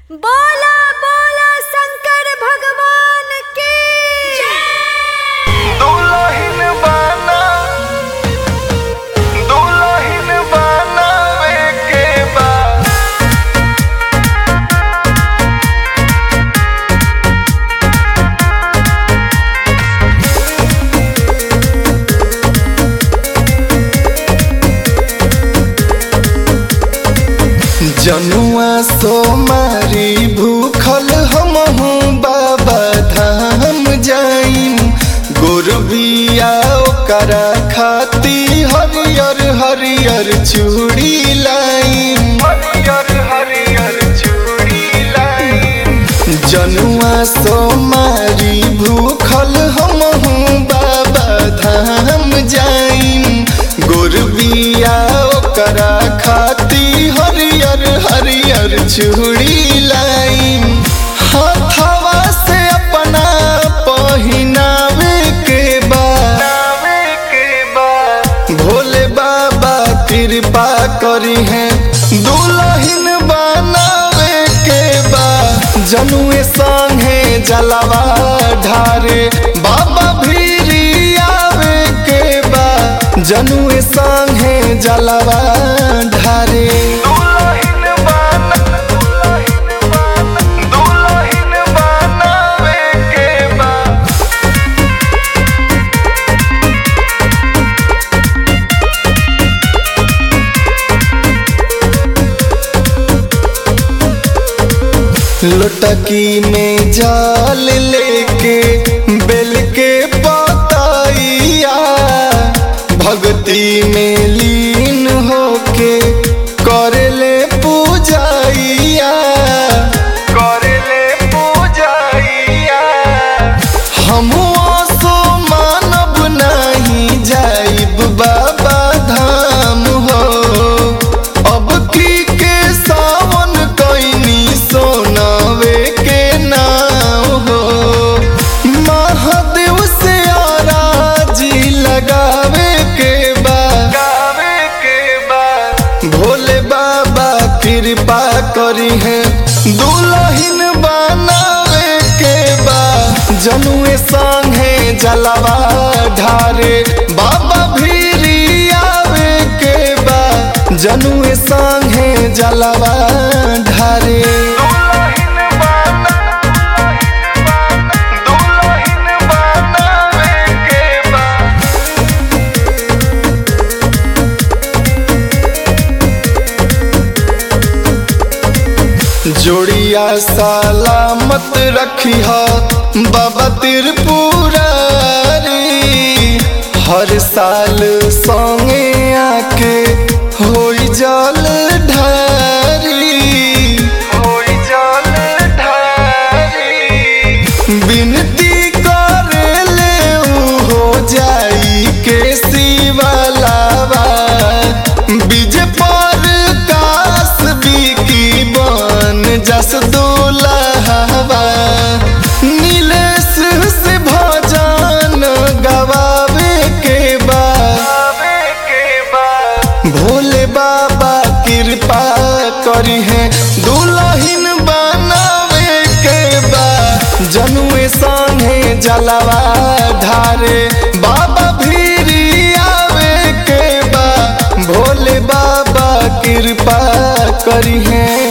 बोला बोला शंकर भगवान की दुल्हन बना दुल्हन बनावे के बा जनुआ सोमारी भूखल हमहू बाबा धाम जाइम गोरबिया ओकरा खाती हरियर हरियर चूड़ी लाइम हरियर हरियर चूड़ी लाइम जनुआ सोमारी भूखल हमहू बाबा धाम जाइम गोरबिया ओकरा खाती हरियर हरियर चूड़ी लाइम हथवा से अपना पहिनावे के बा भोले बाबा कृपा करी है दुल्हन बनावे के बा जनुए संगे जलवा ढारे बाबा भीरी आवे के बा जनुए संगे जलवा ढारे दुल्हन बना दुल्हन बनावे के बा लोटकी में जाल लेके बेल के पताइया भक्ति में लीन होके करेले पूजाइया करेले पूजाइया हम सो मानब नहीं जाइब बाबा धाम हो अब की के सावन कैनी सोनावे के नाम हो महादेव से आराजी लगावे के बा के बा भोले बाबा कृपा करी है दुल्हन बनावे के बा जनुए संगे जलवा ढारे बाबा भीरी आवे के बा जनुए संगे जलवा ढारे जोड़िया सलामत रखी बाबा त्रिपुरारी हर साल संगे आके होई जल ढारी होई जल ढारी बिनती करेले उ हो जाई के शिवलावा बीज पर कास बिकी बन जस दुलहवा नीलेश से भजन गवावे के बा भोले बाबा कृपा करी है दुल्हन बनावे के बा जनुए संगे जलवा ढारे बाबा भीरी आवे के बा भोले बाबा कृपा करी है